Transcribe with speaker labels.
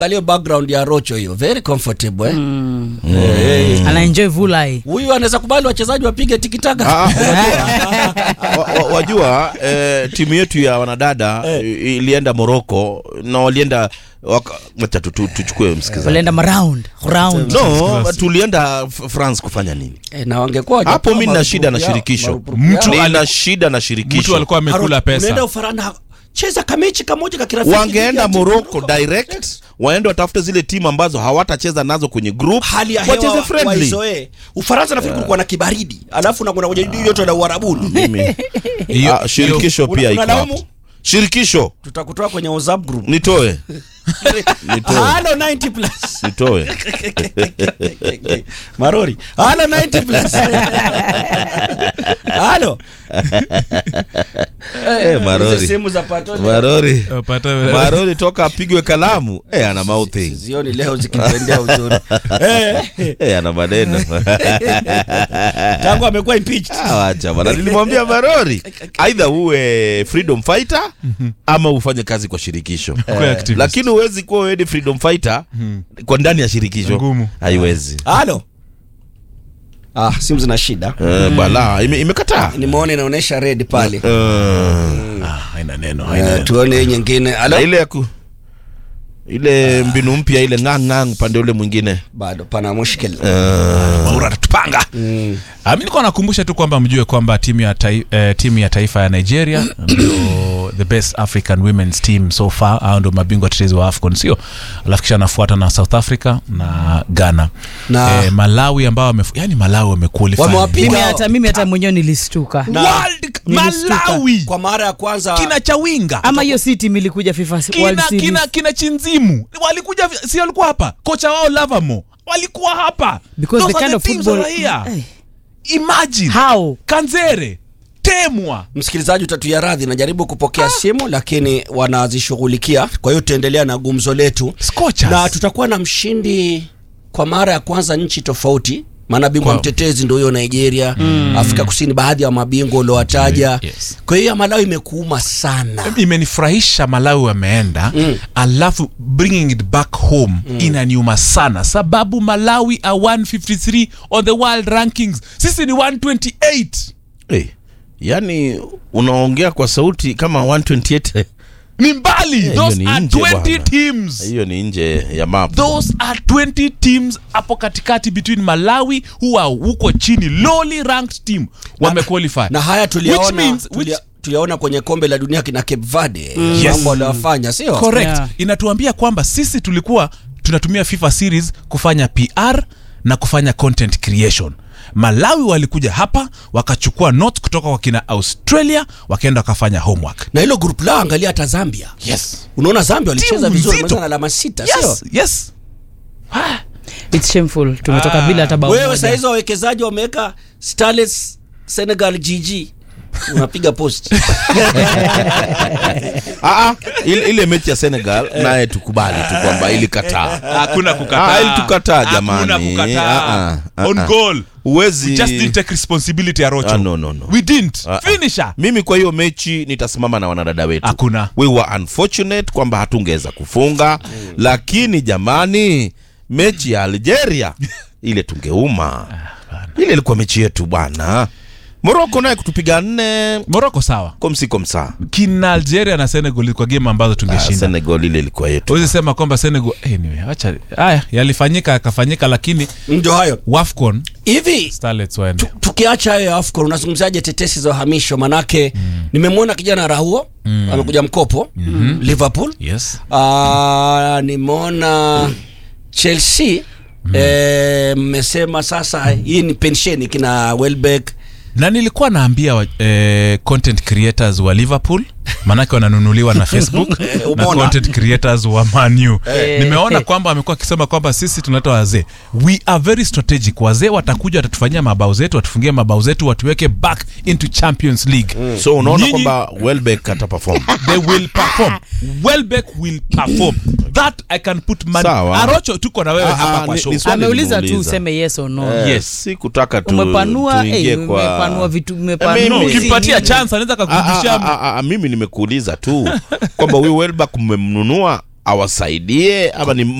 Speaker 1: Angalia background ya Rocho hiyo, very comfortable eh.
Speaker 2: anaenjoy vulai
Speaker 1: Huyu anaweza kubali wachezaji wapige tikitaka.
Speaker 3: Ah, ah, wa- wa- wajua eh, timu yetu ya wanadada i- ilienda Morocco na walienda waka- wacha tu- tu- tuchukue msikilizaji
Speaker 2: walienda maround round
Speaker 3: no tulienda F- France kufanya nini
Speaker 1: Eh, na wangekuwa
Speaker 3: hapo
Speaker 1: hawajapewa
Speaker 3: mi nina shida na
Speaker 1: marupurupu yao-
Speaker 3: shirikisho
Speaker 1: marupurupu
Speaker 4: Mtu
Speaker 1: yao.
Speaker 3: nina shida na
Speaker 4: mtu
Speaker 3: shirikisho
Speaker 4: alikuwa amekula
Speaker 1: Aro- Unaenda
Speaker 4: pesa
Speaker 1: Ufaransa cheza kamechi kamoja ka kirafiki.
Speaker 3: wangeenda
Speaker 1: dhidi ya
Speaker 3: Morocco
Speaker 1: timu
Speaker 3: direct waende watafute zile timu ambazo hawatacheza nazo kwenye group
Speaker 1: hali ya
Speaker 3: wacheze
Speaker 1: hewa
Speaker 3: friendly
Speaker 1: waizoee. Ufaransa nafikiri kulikuwa na kibaridi, alafu unakwenda kwenye joto la Uarabuni.
Speaker 3: Mimi-
Speaker 4: Hiyo-
Speaker 3: Ah, shirikisho
Speaker 1: Una-
Speaker 3: pia iko
Speaker 1: unalaumu?
Speaker 3: hapo shirikisho
Speaker 1: Tutakutoa kwenye WhatsApp group.
Speaker 3: nitoe nitoe
Speaker 1: Halo 90 plus.
Speaker 3: nitoe
Speaker 1: Marori. Halo 90 plus. Halo.
Speaker 3: Eh, Marori.
Speaker 1: Hizi simu za patoni.
Speaker 3: marori
Speaker 4: hiyo- pata-
Speaker 3: marori toka apigwe kalamu eh, ana mouthing
Speaker 1: Zioni leo zikitendea uzuri. Eh,
Speaker 3: eh, ana maneno
Speaker 1: tangu amekuwa impeached.
Speaker 3: Ah, wacha bana nilimwambia marori aidha uwe freedom fighter ama ufanye kazi kwa shirikisho
Speaker 4: Kuwa activist.
Speaker 3: lakini huwezi kuwa wewe ni freedom fighter kwa ndani ya shirikisho
Speaker 4: Ngumu.
Speaker 3: haiwezi
Speaker 1: Halo. Ah, simu zina shida.
Speaker 3: Eh, bala ime- imekataa
Speaker 1: Nimeona inaonyesha red pale.
Speaker 3: Eh,
Speaker 4: Ah, haina neno haina
Speaker 1: Eh,
Speaker 4: neno.
Speaker 1: tuone hii nyingine.
Speaker 3: na
Speaker 1: Halo.
Speaker 3: ile ya ku ile mbinu mpya ile ngang upande ule mwingine
Speaker 1: Bado pana mushkil.
Speaker 4: Maura atatupanga Ah, mi nilikuwa nakumbusha tu kwamba mjue kwamba timu ya, tai, eh, timu ya taifa ya nigeria ndio the best african women's team so far au ndio mabingwa tetezi wa afcon sio alafu kisha anafuata na south africa na ghana
Speaker 1: Na-
Speaker 4: eh, malawi ambao wamefu, yani malawi wamequalify.
Speaker 1: Wamewapiga.
Speaker 2: mimi hata mimi hata mwenyewe nilistuka
Speaker 1: Na-
Speaker 4: World-
Speaker 2: Nilistuka.
Speaker 4: malawi
Speaker 1: Kwa mara ya kwanza
Speaker 4: kina chawinga
Speaker 2: ama hiyo si timu ilikuja fifa World
Speaker 4: kina,
Speaker 2: Series.
Speaker 4: kina, kina chinzimu walikuja vi- si walikuwa hapa kocha wao lavamo walikuwa hapa
Speaker 2: Because
Speaker 4: Those
Speaker 2: the
Speaker 4: are
Speaker 2: kind of
Speaker 4: teams
Speaker 2: football-
Speaker 4: that are here.
Speaker 2: Eh.
Speaker 4: imagine
Speaker 2: how
Speaker 4: kanzere temwa
Speaker 1: msikilizaji utatuya radhi najaribu kupokea simu lakini wanazishughulikia kwa hiyo tutaendelea na gumzo letu
Speaker 4: Scorchers.
Speaker 1: na tutakuwa na mshindi kwa mara ya kwanza nchi tofauti maana bingwa
Speaker 4: Kwa-
Speaker 1: mtetezi ndo hiyo nigeria afrika kusini baadhi ya mabingwa uliowataja
Speaker 4: Yes.
Speaker 1: kwa hiyo ya malawi imekuuma sana
Speaker 4: imenifurahisha malawi wameenda mm. alafu bringing it back home mm. inaniuma sana sababu malawi are 153 on the world rankings sisi ni 128
Speaker 3: hey, yani unaongea kwa sauti kama 128
Speaker 4: ni mbali
Speaker 3: hiyo
Speaker 4: those
Speaker 3: ni
Speaker 4: are
Speaker 3: nje
Speaker 4: 20
Speaker 3: bwana.
Speaker 4: teams
Speaker 3: hiyo ni nje ya map
Speaker 4: those are 20 teams hapo katikati between malawi who are huko chini lowly ranked team wamequalify
Speaker 1: na haya
Speaker 4: Which
Speaker 1: tuliyaona
Speaker 4: means-
Speaker 1: tulia,
Speaker 4: which-
Speaker 1: tuliyaona kwenye kombe la dunia kina cape verde
Speaker 4: Yes.
Speaker 1: mambo waliowafanya sio
Speaker 4: correct
Speaker 2: Yeah.
Speaker 4: inatuambia kwamba sisi tulikuwa tunatumia fifa series kufanya pr na kufanya content creation malawi walikuja hapa wakachukua notes kutoka kwa kina australia wakaenda wakafanya homework
Speaker 1: na hilo group lao angalia hata zambia
Speaker 4: yes
Speaker 1: unaona zambia walicheza
Speaker 4: Timu
Speaker 1: vizuri
Speaker 4: nzito.
Speaker 1: wameweza na alama sita sio
Speaker 4: yes yes
Speaker 2: it's shameful tumetoka bila hata bao
Speaker 1: wewe
Speaker 2: moja.
Speaker 1: sahizi wawekezaji wameweka starlets senegal gg unapiga post
Speaker 3: Ah, ah, ile, ile mechi ya senegal naye tukubali tu kwamba ilikataa
Speaker 4: hakuna
Speaker 3: Ah, ilitukataa jamani.
Speaker 4: Hakuna kukataa.
Speaker 3: Ah, ah,
Speaker 4: on
Speaker 3: ah.
Speaker 4: goal
Speaker 3: Huwezi-
Speaker 4: We just didn't take responsibility ya rocho
Speaker 3: Ah, no, no, no.
Speaker 4: we didn't
Speaker 3: Ah, ah.
Speaker 4: finisher
Speaker 3: mimi kwa hiyo mechi nitasimama na wanadada wetu
Speaker 4: Hakuna.
Speaker 3: we were unfortunate kwamba hatungeweza kufunga lakini jamani mechi ya algeria ile tungeuma ile ilikuwa mechi yetu bwana moroko naye kutupiga nne
Speaker 4: moroko sawa
Speaker 3: komsiko msaa
Speaker 4: kina algeria na senegal kwa game ambazo tungeshinda
Speaker 3: senegal ile ilikuwa yetu
Speaker 4: huwezi sema kwamba senegal anyway, acha haya yalifanyika yakafanyika lakini
Speaker 1: ndio hayo
Speaker 4: wafcon
Speaker 1: hivi
Speaker 4: starlets waende
Speaker 1: tu- tukiacha hayo ya afcon unazungumzaje tetesi za uhamisho manake nimemwona kijana rahuo amekuja mkopo liverpool
Speaker 4: yes
Speaker 1: Ah, nimeona chelsea eh, mmesema sasa hii ni pensheni kina welbeck
Speaker 4: na nilikuwa naambia wa, eh, content creators wa liverpool maanake wananunuliwa na facebook na
Speaker 1: umeona?
Speaker 4: content creators wa manu nimeona kwamba amekuwa akisema kwamba sisi tunaleta wazee we are very strategic wazee watakuja watatufanyia mabao zetu watufungie mabao zetu watuweke back into champions league
Speaker 3: so unaona
Speaker 4: Nyinyi-
Speaker 3: kwamba welbeck ataperform
Speaker 4: they will perform welbeck will perform that i can put money
Speaker 3: Sawa.
Speaker 4: arocho tuko na wewe
Speaker 3: Ah,
Speaker 4: hapa
Speaker 3: ah,
Speaker 4: kwa
Speaker 3: ni-
Speaker 4: show
Speaker 3: ni swali
Speaker 2: ameuliza tu
Speaker 3: nimeuliza.
Speaker 2: useme yes or no
Speaker 3: Eh,
Speaker 4: Yes.
Speaker 3: si kutaka tu
Speaker 2: umepanua
Speaker 3: tuingie
Speaker 2: eh,
Speaker 3: kwa
Speaker 2: umepanua vitu
Speaker 3: mimi-
Speaker 2: umepanua
Speaker 4: no,
Speaker 2: hizi
Speaker 4: ukimpatia
Speaker 2: nini?
Speaker 4: chance anaweza
Speaker 3: Ah, ah,
Speaker 4: kakurudishia
Speaker 3: ah, ah, ah, mimi nimekuuliza tu kwamba huyu welbeck mmemnunua awasaidie ama ni